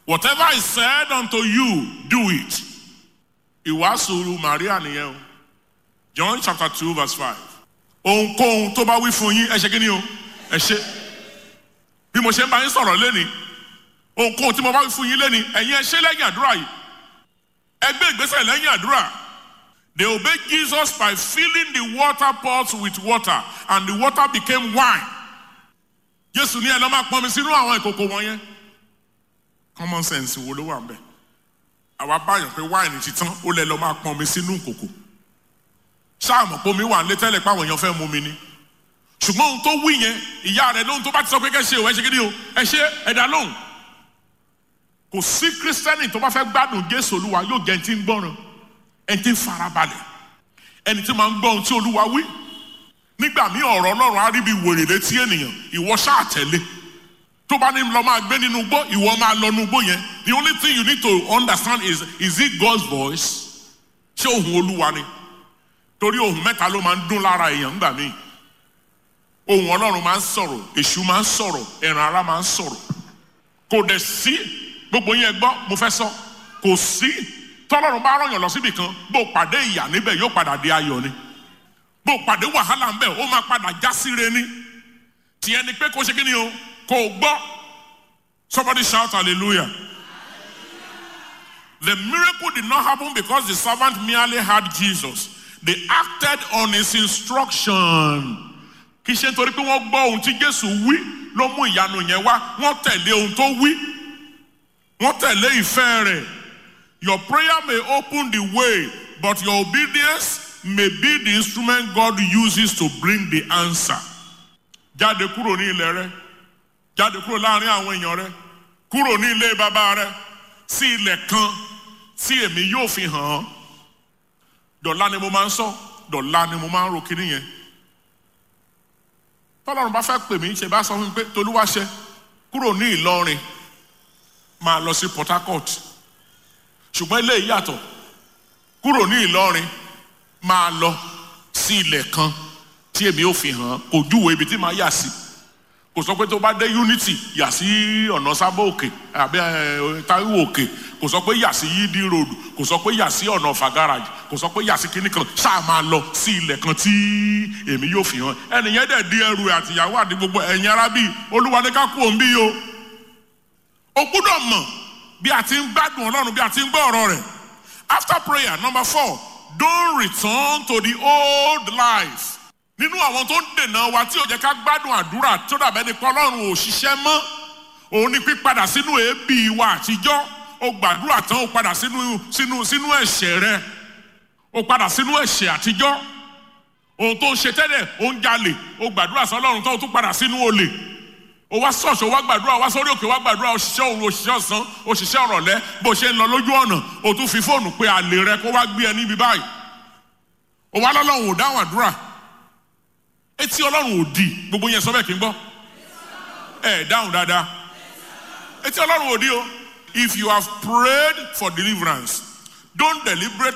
whatever is said unto you do it ìwàásù Maria nìyẹn o John chapter two verse five ohunkóhun tó bá wí fún yín ẹ ṣe kí ni o ẹ ṣe bí mo ṣe ń bá yín sọ̀rọ̀ lẹ́ni ohunkóhun tí mo bá wí fún yín lẹ́ni ẹ̀yin ẹ ṣe lẹ́yìn àdúrà yìí ẹ gbé ìgbésẹ̀ lẹ́yìn àdúrà they obeyed Jesus by filling the water pots with water and the water became wine Jésù ní ẹ lọ́ máa pọnmi sínú àwọn ìkòkò wọ̀nyẹn common sense wo ló wà ń bẹ̀ àwa báyọ̀ pé wáìnì ti tán ó lẹ lọ́ máa pọnmi sínú ìkòkò ṣáàmù pé omi wà ń lé tẹ́lẹ̀ pé àwọn èèyàn fẹ́ mu mi ni ṣùgbọ́n ohun tó wí yẹn ìyá rẹ̀ lóhun tó bá ti sọ pé kẹ́ ṣe o ẹ ṣe kí ni o ẹ ṣe ẹ̀dá lóhùn kò sí kírísítẹ́nì tó bá fẹ́ gbádùn Jésù Olúwa yóò jẹ́ ẹni tí ń gbọ́ràn ẹni tí ń farabalẹ̀ ẹni tí máa ń gbọ́ ohun tí Olúwa wí nígbà míì ọ̀rọ̀ Ọlọ́run á rí bí wèrè létí ènìyàn ìwọ ṣáà tẹ̀lé tó bá ní lọ máa gbé nínú igbó ìwọ máa lọ nínú igbó yẹn the only thing you need to understand is is it God's voice ṣé ohùn Olúwa ni torí ohùn mẹ́ta ló máa ń dún lára èèyàn ńgbà míì ohùn Ọlọ́run máa ń sọ̀rọ̀ èṣù máa ń sọ̀rọ̀ ẹran ara máa ń sọ̀rọ̀ kò dẹ̀ sí gbogbo yẹn gbọ́ mo fẹ́ sọ kò sí tọ́lọ́run bá rọ̀yàn lọ síbi kan bó pàdé ìyà níbẹ̀ yóò padà di ayọ̀ ni bó pàdé wàhálà ńbẹ̀ ó máa padà já síre ni tiẹ̀ ni pé kó ṣe kí ni o kò gbọ́ somebody shout hallelujah the miracle did not happen because the servant merely had Jesus they acted on his instruction kì í ṣe nítorí pé wọ́n gbọ́ ohun tí Jésù wí ló mú ìyanu yẹn wá wọ́n tẹ̀lé ohun tó wí wọ́n tẹ̀lé ìfẹ́ rẹ̀ your prayer may open the way but your obedience may be the instrument God uses to bring the answer jáde kúrò ní ilẹ̀ rẹ jáde kúrò láàrin àwọn èèyàn rẹ kúrò ní ilé bàbá rẹ sí ilẹ̀ kan tí èmi yóò fi hàn án dọ̀la ni mo máa ń sọ dọ̀la ni mo máa ń ro kíní yẹn tọ́lọ́run bá fẹ́ pè mí ṣe bá sọ fún mi pé tolúwaṣẹ kúrò ní Ìlọrin máa lọ sí Port Harcourt ṣùgbọ́n ilé yàtọ̀ kúrò ní Ìlọrin máa lọ sí ilẹ̀ kan tí èmi ò fi hàn kò júwe ibi tí màá yà sí kò sọ pé tó bá dé Unity yà sí ọ̀nà Sábò òkè àbí Táíwò òkè kò sọ pé yà sí Yídí road kò sọ pé yà sí ọ̀nà Ọ̀fà garage kò sọ pé yà sí kinní kan ṣáà máa lọ sí ilẹ̀ kan tí èmi yóò fi hàn ẹnìyẹn dẹ̀ di ẹrù àtìyàwó àti gbogbo ẹ̀yin arábì Olúwa ní ká kú òun bí o o gbúdọ̀ mọ̀ bí a ti ń gbádùn Ọlọ́run bí a ti ń gbọ́ ọ̀rọ̀ rẹ̀ after prayer number four don't return to the old life nínú àwọn tó ń dènà wa tí ò jẹ́ ká gbádùn àdúrà tó dàbẹ́ ni pé Ọlọ́run ò ṣiṣẹ́ mọ́ òun ni pípadà sínú èébì wa àtijọ́ ó gbàdúrà tán ó padà sínú sínú sínú ẹ̀ṣẹ̀ rẹ̀ ó padà sínú ẹ̀ṣẹ̀ àtijọ́ ohun tó ń ṣe tẹ́lẹ̀ ó ń jalè ó gbàdúrà sí Ọlọ́run tán ó tún padà sínú olè ó wá ṣọ́ọ̀ṣì ó wá gbàdúrà ó wá sórí òkè ó wá gbàdúrà òṣìṣẹ́ òru òṣìṣẹ́ ọ̀sán òṣìṣẹ́ ọ̀rọ̀lẹ́ bó ṣe ń lọ lójú ọ̀nà ó tún fi fóònù pé àlè rẹ kó wá gbé ẹ níbi báyìí ó wá lọ́lọ́run ò dáhùn àdúrà etí Ọlọ́run ò di gbogbo yẹn sọ bẹ́ẹ̀ kí n gbọ́ ẹ dáhùn dáadáa etí Ọlọ́run ò di o if you have prayed for deliverance don't deliberate